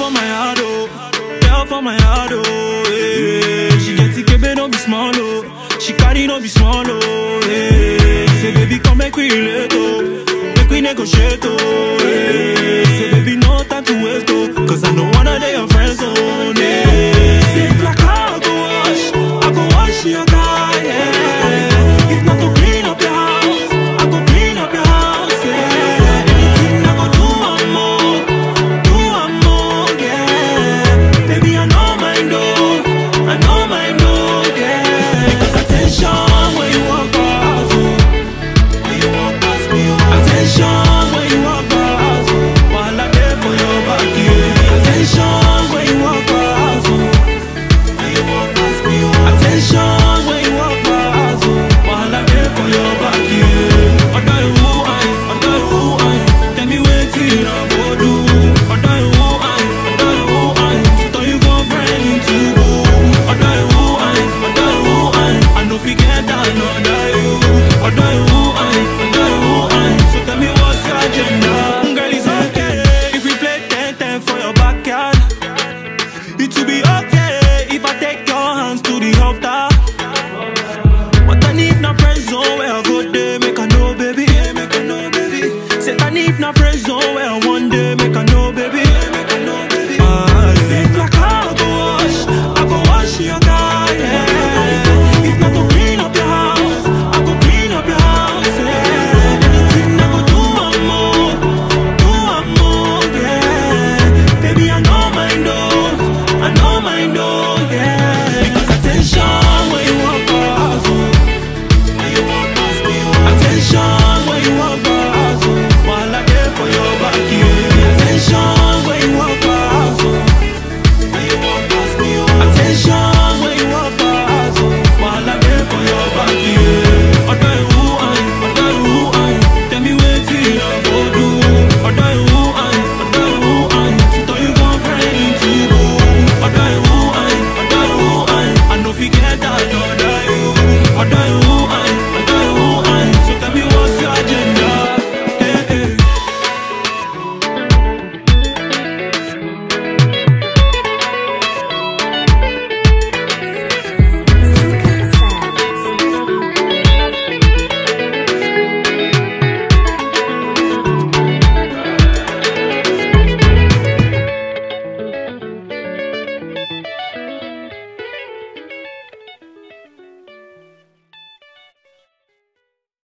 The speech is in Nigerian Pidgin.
for my heart, oh. Girl for my heart, oh. Hey. She get it, baby, no be small, oh. She carry no be small, oh. Hey. Say, baby, come make we relate, oh. Make we negotiate, oh.